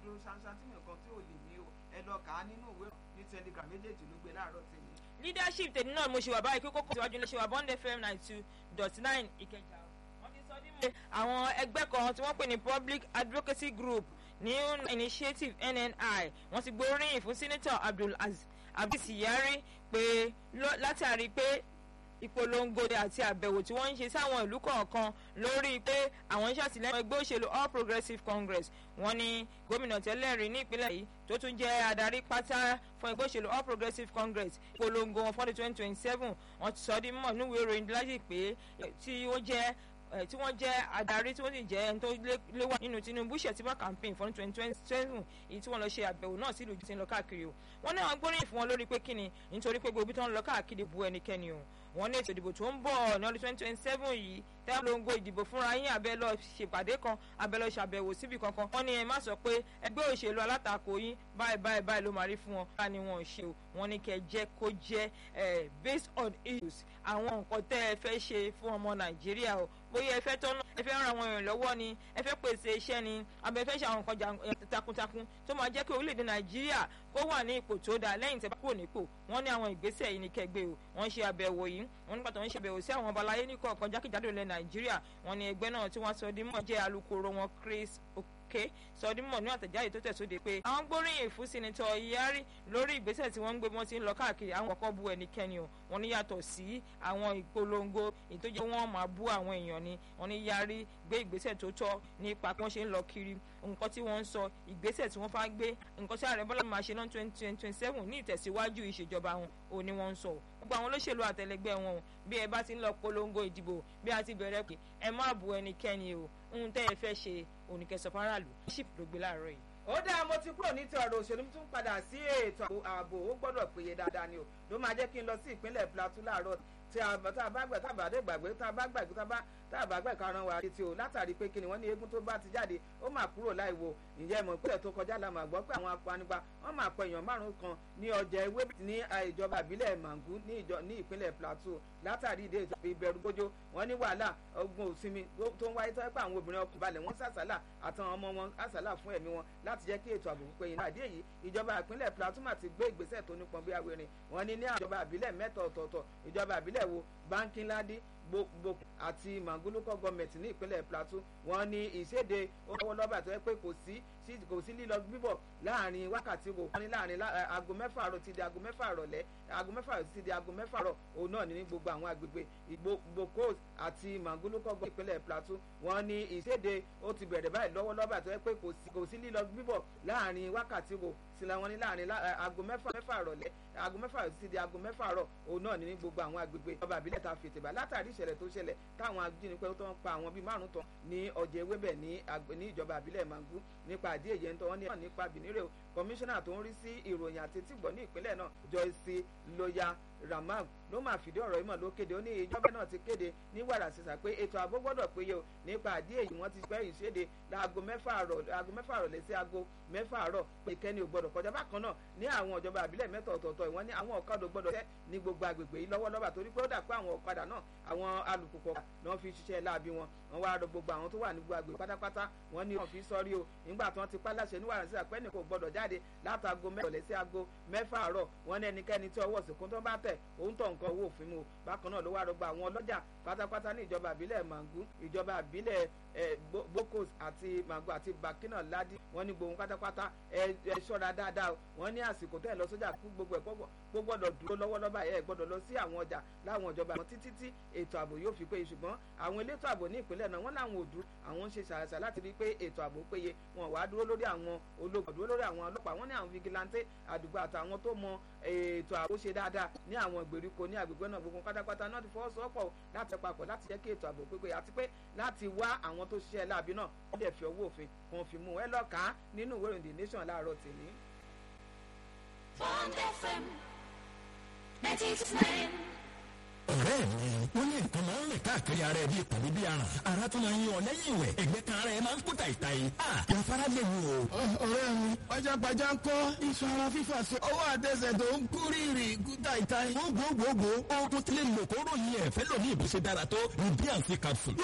dúró ṣáṣá tí nìkan tí ò lè mí o ẹ lọ kà á nínú ìwé ní telegram méjèèjì ló gbé láàárọ̀ tèmi. leadership tèmi náà mo ṣe wà báyìí kókó síwájú ní ṣe wà bond fm ninety two dot nine ìkẹjà wọ́n ti sọ ní àwọn ẹgbẹ́ kan tí wọ́n pè ní public advocacy group new initiative nni wọ́n ti gbóríyìn fún senator abdul aziz yari pé látàrí pé ìpolongo àti àbẹ̀wò tí wọ́n ń ṣe sáwọn ìlú kọ̀ọ̀kan lórí pé àwọn ń ṣàtìlẹ́yìn ẹgbẹ́ òṣèlú all progressives congress wọ́n ní gómìnà tẹ́lẹ̀ rí ní ìpínlẹ̀ yìí tó tún jẹ́ adarí pátá fún ẹgbẹ́ òṣèlú all progressives congress ìpolongo wọn fọ́dún twenty twenty seven wọ́n ti sọ ọ́ di mọ̀ níwèé ìròyìn láti pé tí ó jẹ́ tí wọ́n jẹ́ adarí tí wọ́n sì jẹ́ ẹni tó léwà nínú tinubu ṣètìmọ́ campaign fún twenty twenty seven èyí tí wọ́n lọ ṣe àbẹ̀wò náà sílùú tí ń lọ káàkiri o wọ́n ní àwọn gbóríyìn fún wọn lórí pé kíni nítorí pé gbogbo tí wọ́n lọ káàkiri bu ẹnikẹ́ni o wọ́n ní ètò ìdìbò tó ń bọ̀ ní ọdún twenty twenty seven yìí tẹ́lẹ̀ lóńgó ìdìbò fúnra yín abẹ́ lọ ṣèpàdé kan abẹ́ lọ ṣàbẹ̀wò síbi kankan wọ́n ní ẹ má sọ pé ẹgbẹ́ òṣèlú alátakò yín báyìí báyìí báyìí ló máa rí fún wọn bá ní wọn ò ṣe o wọ́n ní kẹ́ jẹ́ kó jẹ́ based on issues àwọn nǹkan tẹ́ ẹ fẹ́ ṣe fún ọmọ nàìjíríà o bóyá ẹ fẹ́ tọ́nà ẹ fẹ́ ran àwọn èèyàn lọ́wọ́ ni ẹ fẹ́ pèsè iṣẹ́ ni abẹ fẹ́ ṣe àwọn nǹkan takuntakun tó máa jẹ́ kí orílẹ̀-èdè nàìjíríà kó wà ní ipò tó dáa lẹ́yìn tẹ́ bá kúrò nípò wọ́n ní àwọn ìgbésẹ̀ yìí ní kẹgbẹ́ o wọ́n ṣe àbẹ̀wò yìí wọ́n nígbà tó ń ṣe àbẹ̀wò sí àwọn ọba aláyé ní kọ̀ọ̀kan jákèjádò ilẹ̀ nàìjíríà wọ́n ní ẹgbẹ́ náà tí wọ́n sọ di mọ̀ jẹ́ alukoro wọn chris òkè sọdímọ̀ ní àtẹ̀jáde tó tẹ̀sóde pé àwọn gbóríyìn fún sinitọ̀ iyari lórí ìgbésẹ̀ tí wọ́n ń gbé wọ́n ti ń lọ káàkiri àwọn kọ̀ọ̀kan bu ẹnikẹ́ni o wọ́n ní yàtọ̀ sí àwọn ìpolongo ìtọ́jú wọn máa bú àwọn èèyàn ni wọ́n ní yari gbé ìgbésẹ̀ tó tọ́ nípa bí wọ́n ṣe ń lọ kiri nǹkan tí wọ́n ń sọ ìgbésẹ̀ tí wọ́n fà gbé nǹkan tí ààrẹ bọ́lá máa ṣe náà twenty twenty seven ní ìtẹ̀síwájú ìṣèjọba wọn ò ní wọ́n ń sọ gbogbo àwọn olóṣèlú àtẹlẹgbẹ́ wọn o bí ẹ bá ti ń lọ polongo ìdìbò bí a ti bẹ̀rẹ̀ pé ẹ má bu ẹnikẹ́ni o ohun tẹ́ ẹ fẹ́ ṣe oníkẹsàn faraàlú ṣìp ló gbé láàárọ̀ yìí. ó dáa mo ti kúrò ní ti ọ̀rọ̀ òṣèlú tún padà sí ètò ààbò ó gbọ́dọ̀ péye dáadáa ni o ló máa jẹ́ kí n lọ sí ìpínlẹ̀ plateau láàárọ̀ tí a bá gbà tá a bá dé gbàgbé tá a bá gbàgbé tá a bá tá a bá gbà karùn wa létí o látàrí pé kí ni wọ́n ní eégún tó bá ti jáde ó máa kúrò láì wo ìyẹn ìmọ̀ ìpínlẹ̀ tó kọjá la máa gbọ́ pé àwọn apanigba wọ́n máa pọ̀ èèyàn márùn kan ní ọjà ewé ní ìjọba ìbílẹ̀ mangu ní ìpínlẹ̀ plateau látàrí ìdè ìbẹ̀rù gbójó wọ́n ní wàhálà ogun òsinmi tó ń wáyé tọ́pẹ́ àwọn obìnrin ọkùnrin balẹ̀ wọ́n sàsálà àtàwọn ọmọ wọn sàsálà fún ẹ̀mí wọn láti jẹ́ kí ètò ààbò péye náà àdé yìí ìjọba ìpínlẹ̀ plateau máa ti gbé ìgbésẹ̀ tó nípọn bí awérin wọ́n ní ní ìjọba ìbílẹ̀ mẹ́ta ọ̀tọ̀ọ̀tọ̀ ìjọba ìbílẹ̀ wo bánkínládé gbogbo àti mangolukọ gọọmenti ní ìpínlẹ̀ plateau wọ́n ní ìṣèdè owó lọ́bà tó yẹ pé kò sí kò sí lílọ bíbọ̀ láàrin wákàtí kò wọ́n ní láàrin aago mẹ́fà àrọ̀ ti di aago mẹ́fà àrọ̀lẹ́ aago mẹ́fà àrọ̀ ti di aago mẹ́fà àrọ̀ òun náà ní gbogbo àwọn agbègbè ìgbòkó àti mangolukọ gọọmenti ìpínlẹ̀ plateau wọ́n ní ìṣèdè ó ti bẹ̀rẹ̀ báyìí lọ́wọ́ lọ́bà tó yẹ pé kò sí lílọ bíbọ̀ láàrin wákàtí kò sílẹ̀ wọ́n ní láàrin aago mẹ́fà mẹ́fà àrọ̀lẹ́ aago mẹ́fà àrọ̀ ti di aago mẹ́fà àrọ̀ òun náà ní gbogbo àwọn agbègbè ọba àbílẹ̀ ta fètè bá látàrí ìṣẹ̀lẹ̀ tó ṣẹlẹ̀ táwọn ajínigbé tó ń pa àwọn bíi márùn tán ní ọjà ewébẹ̀ ní ìjọba àbílẹ̀ mangu nípa àdí èyẹ ń tọ́ wọ́n ní nípa bìnírè o kọmíṣánná tó ń rí sí ìròyìn àti tìgbọ́ ní ìpínlẹ̀ náà Joyce Loya Ramag ló máa fìdí ọ̀rọ̀ ìmọ̀ ló kéde ó ní ìjọba náà ti kéde ní wàrà sísà pé ètò ààbò gbọ́dọ̀ péye o nípa àdí èyí wọ́n ti pẹ́ ìṣèdè láago mẹ́fà àrọ̀ aago mẹ́fà àrọ̀ lé sí aago mẹ́fà àrọ̀ pé ìkẹ́ni ò gbọ́dọ̀ kọjá bákan náà ní àwọn ìjọba àbílẹ̀ mẹ́ta ọ̀tọ̀ọ̀tọ̀ ìwọ́n ní àwọn ọ̀kadà gbọ́dọ̀ tẹ́ ní gbogbo agbègbè yìí lọ́wọ́lọ́wọ́ torí pé ó dà pé àwọn ọ̀kadà náà àwọn alùpùpù náà fi ṣiṣẹ́ láabi wọn wọ́n wá rọ gbogbo àwọn tó wà ní gbogbo agbègbè pátápátá wọ́n ní wọ́n fi sọ́rí o nígbà tí wọ́n ti pa láṣẹ níwàrà sí àpẹ́ni kò gbọ́dọ̀ jáde látago mẹ́rọ̀lẹ́ sí aago mẹ́fà àárọ̀ wọ́n ní ẹnikẹ́ni tí ọwọ́ sìnkún tó bá tẹ̀ òun tọ̀ nǹkan owó òfin mu bákan náà ló wá rọgbọ àwọn ọlọ́jà pátápátá ní ìjọba àbílẹ̀ mangu ìjọba àbílẹ̀ bokos àti mangu àti bakina ladi wọ́n ní gbogbo pátápátá ẹ ṣọ́ra dáadáa wọ́n ní àsìkò tẹ́ ẹ lọ sójà fún gbogbo ẹ̀ kó gbọ́dọ̀ dúró lọ́wọ́lọ́wọ́ ẹ̀ gbọ́dọ̀ lọ sí àwọn ọjà láwọn ìjọba àwọn títí tí ètò ààbò yóò fi péye ṣùgbọ́n àwọn elétò ààbò ní ìpínlẹ̀ náà wọ́n láwọn ò dúró àwọn ń ṣe ṣàṣà láti rí i pé ètò ààbò péye wọn wá dúró lórí àwọn ológun dúró lórí àwọn ọlọ́pàá wọ́n ní àwọn fìgìláńtẹ́ àdúgbò àtàwọn tó mọ ètò ààbò ṣe dáadáa ní àwọn ìgbèríko ní agbègbè náà gbogbo pátápátá náà ti fọwọ́sowọ́pọ̀ láti papọ̀ láti jẹ́ kí ètò ààbò pépé àti pé láti wá àwọn tó ṣiṣẹ́ láabi náà wọ́n dẹ̀ fi ọwọ́ òfin kan fi mú ẹ lọ́ka nínú ìwé ìròyìn the nation láàárọ̀ tèmi. Bond FM ninety two nine ọ̀rẹ́ mi wọ́n ní nǹkan máa ń rìn káàkiri ara ẹ̀ bíi pàdé bíi aràn ara tó máa ń yan ọ lẹ́yìn ìwẹ̀ ẹ̀gbẹ́ kan ara ẹ̀ máa ń kú tàìtàì à yàfárá léwu o. ọ̀rẹ́ mi pajápajá ń kọ́ iṣan ara fífà so ọwọ́ àtẹsẹ̀ tó ń kú rírì kú tàìtàì. gbogbogbò oògùn tí lè lò kó ròyìn ẹ̀fẹ́ lòní ìbùsẹ̀ dára tó ní bí àǹtí capsule